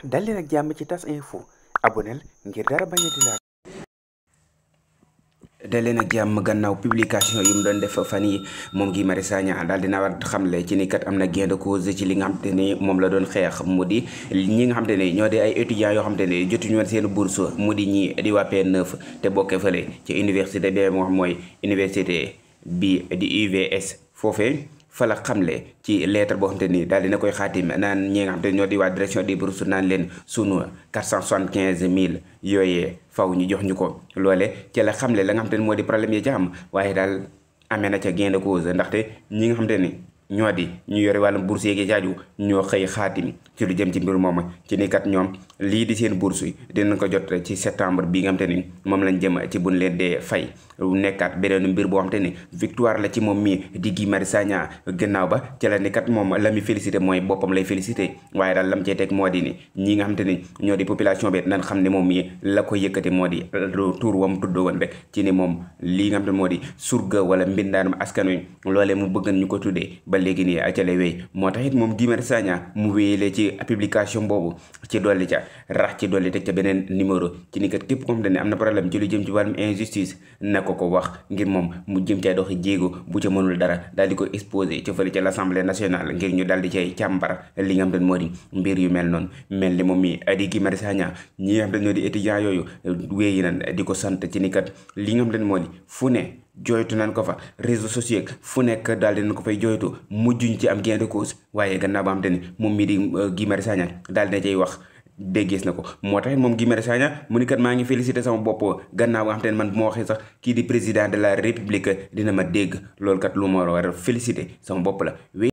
dal leen ak jàmm ci tas info aboneel ngir dara bañ a di laal daleen ak jàmm gannaaw publication yu mu doon def fan yi moom Guy Marius Sagna daal dina war xamle ci ni kat am na gain de cause ci li nga xamante ni moom la doon xeex mu di ñi nga xamante ni ñoo di ay étudiants yoo xamante ni jotuñu woon seen bourse mu di ñi di waa P9 te bokkee fële ci université bi moo xam mooy université bi di UVS foofee fa la xamle ci lettre boo xamante ni daal dina koy xaatim naan ñi nga xamante ni ñoo di waa direction des bourses naan leen sunu 475 000 yooyee faw ñu jox ñu ko loole ci la xamle la nga xamante ni moo di problème yi ca am waaye daal amee na ca gain de cause ndaxte ñi nga xamante ni ñoo di ñu yore wàllum bourse yeegi jaaju ñoo xëy xaatim ci lu jëm ci mbir moom ci ni kat ñoom lii di seen bourse yi dinañ ko jot ci septembre bi nga xamante ni moom lañ jëm ci buñ leen dee fay nekkaat beneen mbir boo xamante ni victoire la ci moom mii di Guy Marius Sagna gannaaw ba ci la ni kat moom la muy félicité mooy boppam lay félicité waaye daal lam cee teg moo di ni ñi nga xamante ni ñoo di population bi nan xam ne moom mii la ko yëkkati moo di tuur wam tudd woon rek ci ni moom lii nga xamante ni moo di surga wala mbindaanum askan wi loolee mu bëggan ñu ko tuddee ba léegi nii acale wéy moo tax it moom Guy Marius Sagna mu wéyale ci publication boobu ci dolli ca rax ci dolli teg ca beneen numéro ci ni kat képp ko xamante ne am na problème ci lu jëm ci wàllum injustice na ko ko wax ngir moom mu jëm cay doxi jéego bu ca mënul dara daal di ko exposé ca fële ca l'Assemblée nationale ngir ñu daal di cay càmbar li nga xam te moo di mbir yu mel noonu mel ni moom mi di Guy Marius Sagna ñi nga xam te ñoo di étudiants yooyu wéyi nan di ko sant ci ni kat li nga xam te moo di fu ne jooytu nañ ko fa réseaux sociaux fu nekk daal dinañ ko fay jooytu mujjuñ ci am gain de cause waaye gannaaw ba xam te ni moom mii di Guy Marius Sagna daal dina cay wax déggees na ko moo tax moom Guy Marius Sagna mu ni kat maa ngi félicité sama bopp gannaaw nga xam te ne man bu ma waxee sax kii di président de la république dina ma dégg loolu kat lu ma war a félicité sama bopp la